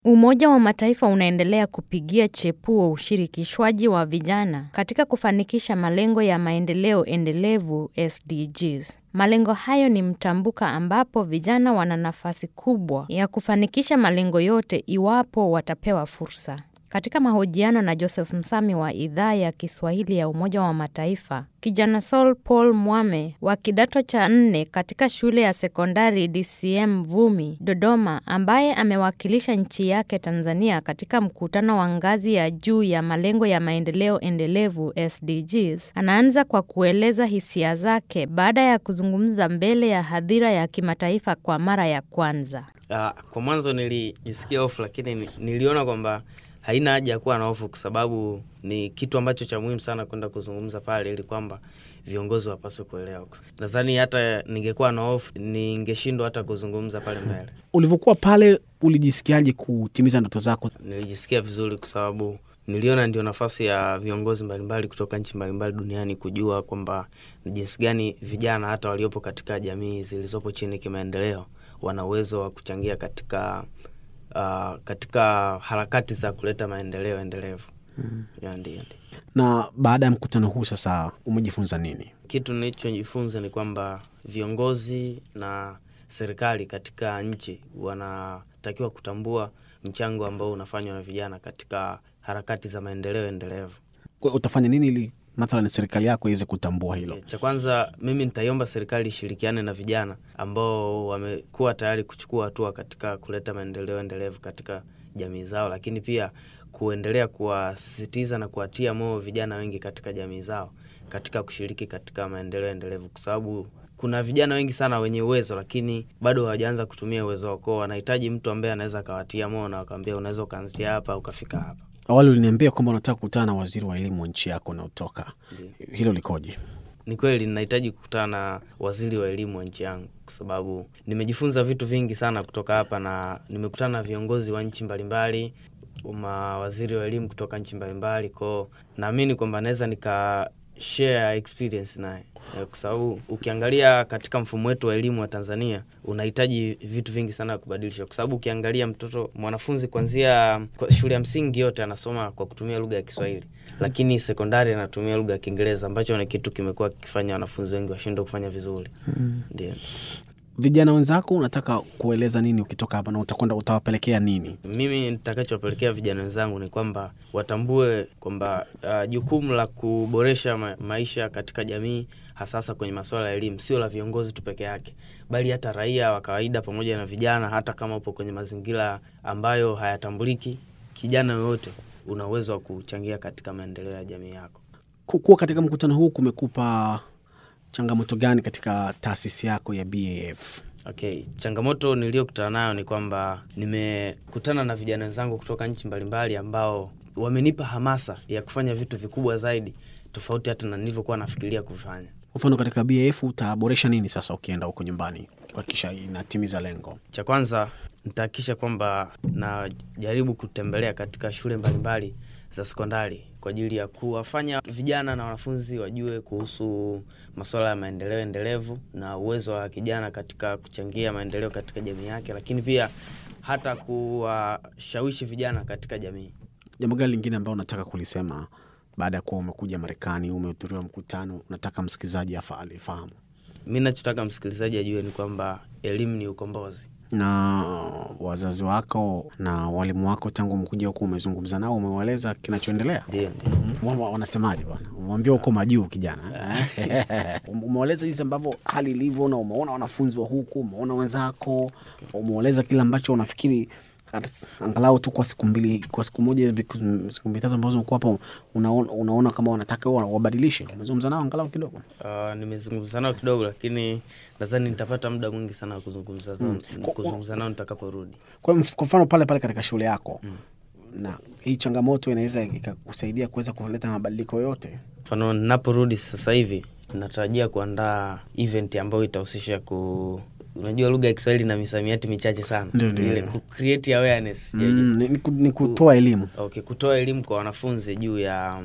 Umoja wa Mataifa unaendelea kupigia chepuo ushirikishwaji wa vijana katika kufanikisha malengo ya maendeleo endelevu SDGs. Malengo hayo ni mtambuka ambapo vijana wana nafasi kubwa ya kufanikisha malengo yote iwapo watapewa fursa. Katika mahojiano na Joseph Msami wa idhaa ya Kiswahili ya Umoja wa Mataifa, kijana Saul Paul Mwame wa kidato cha nne katika shule ya sekondari DCM Vumi, Dodoma, ambaye amewakilisha nchi yake Tanzania katika mkutano wa ngazi ya juu ya malengo ya maendeleo endelevu SDGs, anaanza kwa kueleza hisia zake baada ya kuzungumza mbele ya hadhira ya kimataifa kwa mara ya kwanza. Uh, kwa mwanzo nilijisikia hofu, lakini niliona kwamba haina haja ya kuwa na hofu kwa sababu ni kitu ambacho cha muhimu sana kwenda kuzungumza pale, ili kwamba viongozi wapaswe kuelewa. Nadhani hata ningekuwa na hofu ningeshindwa hata kuzungumza pale mbele. Ulivyokuwa pale, ulijisikiaje kutimiza ndoto zako? Nilijisikia vizuri kwa sababu niliona ndio nafasi ya viongozi mbalimbali kutoka nchi mbalimbali duniani kujua kwamba ni jinsi gani vijana hata waliopo katika jamii zilizopo chini kimaendeleo wana uwezo wa kuchangia katika Uh, katika harakati za kuleta maendeleo endelevu. mm. Ndio. Na baada ya mkutano huu sasa, umejifunza nini? Kitu nilichojifunza ni kwamba viongozi na serikali katika nchi wanatakiwa kutambua mchango ambao unafanywa na vijana katika harakati za maendeleo endelevu. Kwa utafanya nini ili mathalan serikali yako iweze kutambua hilo? Cha kwanza mimi nitaiomba serikali ishirikiane na vijana ambao wamekuwa tayari kuchukua hatua katika kuleta maendeleo endelevu katika jamii zao, lakini pia kuendelea kuwasisitiza na kuwatia moyo vijana wengi katika jamii zao katika kushiriki katika maendeleo endelevu, kwa sababu kuna vijana wengi sana wenye uwezo lakini bado hawajaanza kutumia uwezo wako. Wanahitaji mtu ambaye anaweza akawatia moyo na wakawambia, unaweza ukaanzia hapa ukafika hapa. Awali uliniambia kwamba unataka kukutana na waziri wa elimu wa nchi yako unaotoka, hilo likoje? Ni kweli ninahitaji kukutana na waziri wa elimu wa nchi yangu kwa sababu nimejifunza vitu vingi sana kutoka hapa, na nimekutana na viongozi wa nchi mbalimbali, mawaziri wa elimu kutoka nchi mbalimbali, kwao naamini kwamba naweza nika share experience naye, kwa sababu ukiangalia katika mfumo wetu wa elimu wa Tanzania unahitaji vitu vingi sana kubadilisha, kwa sababu ukiangalia mtoto mwanafunzi kuanzia shule ya msingi yote anasoma kwa kutumia lugha ya Kiswahili, lakini sekondari anatumia lugha ya Kiingereza, ambacho ni kitu kimekuwa kikifanya wanafunzi wengi washindwe kufanya vizuri. Ndio. Vijana wenzako unataka kueleza nini ukitoka hapa, na utakwenda utawapelekea nini? Mimi nitakachowapelekea vijana wenzangu ni kwamba watambue kwamba uh, jukumu la kuboresha ma maisha katika jamii hasasa kwenye masuala ya elimu sio la viongozi tu peke yake, bali hata raia wa kawaida pamoja na vijana. Hata kama upo kwenye mazingira ambayo hayatambuliki, kijana yoyote una uwezo wa kuchangia katika maendeleo ya jamii yako. Kuwa katika mkutano huu kumekupa changamoto gani katika taasisi yako ya BAF? Okay, changamoto niliyokutana nayo ni kwamba nimekutana na vijana wenzangu kutoka nchi mbalimbali ambao wamenipa hamasa ya kufanya vitu vikubwa zaidi tofauti hata na nilivyokuwa nafikiria kufanya. Mfano, katika BAF utaboresha nini sasa ukienda huko nyumbani kuhakikisha inatimiza lengo? Cha kwanza nitahakikisha kwamba najaribu kutembelea katika shule mbalimbali za sekondari kwa ajili ya kuwafanya vijana na wanafunzi wajue kuhusu masuala ya maendeleo endelevu na uwezo wa kijana katika kuchangia maendeleo katika jamii yake, lakini pia hata kuwashawishi vijana katika jamii. Jambo gani lingine ambao unataka kulisema baada ya kuwa umekuja Marekani, umehudhuriwa mkutano, unataka msikilizaji alifahamu? Mi nachotaka msikilizaji ajue ni kwamba elimu ni ukombozi na wazazi wako na walimu wako tangu mkuja huku, umezungumza nao, umewaeleza kinachoendelea? Ndio, ndio. Wanasemaje bwana? Umewambia huko majuu kijana, umewaeleza jinsi ambavyo hali ilivyo, na umeona wanafunzi wa huku, umeona wenzako, umewaeleza kile ambacho unafikiri angalau tu kwa siku mbili, kwa siku moja, siku mbili tatu ambazo umekuwa hapa, unaona, unaona kama wanataka wabadilishe. Umezungumza nao angalau kidogo? Uh, nimezungumza nao kidogo, lakini nadhani nitapata muda mwingi sana wa kuzungumza mm. kuzungumza nao nitakaporudi. Kwa mfano pale pale katika shule yako mm. na hii changamoto inaweza ikakusaidia kuweza kuleta mabadiliko yote. Mfano, ninaporudi sasa hivi natarajia kuandaa event ambayo itahusisha ku unajua lugha ya Kiswahili na misamiati michache sana, ile ku create awareness mm, ni, ni kutoa elimu okay, kutoa elimu kwa wanafunzi juu ya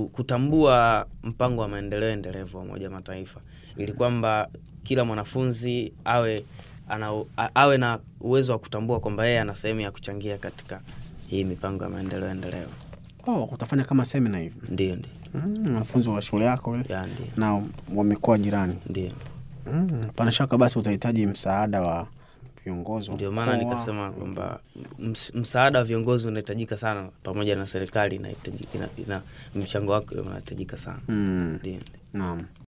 kutambua mpango wa maendeleo endelevu wa Umoja Mataifa ili kwamba kila mwanafunzi awe ana, a, awe na uwezo wa kutambua kwamba yeye ana sehemu ya kuchangia katika hii mipango ya maendeleo endelevu. Oh, utafanya kama semina hivi Ndio, ndio, mm, wanafunzi wa shule yako ile ya ndio, na wamekuwa jirani ndio. mm, pana shaka basi utahitaji msaada wa viongozi wa Ndio maana mkoa. nikasema kwamba ms- msaada wa viongozi unahitajika sana, pamoja na serikali inahitajika, ina, ina, mchango wake unahitajika sana. mm, Ndio. naam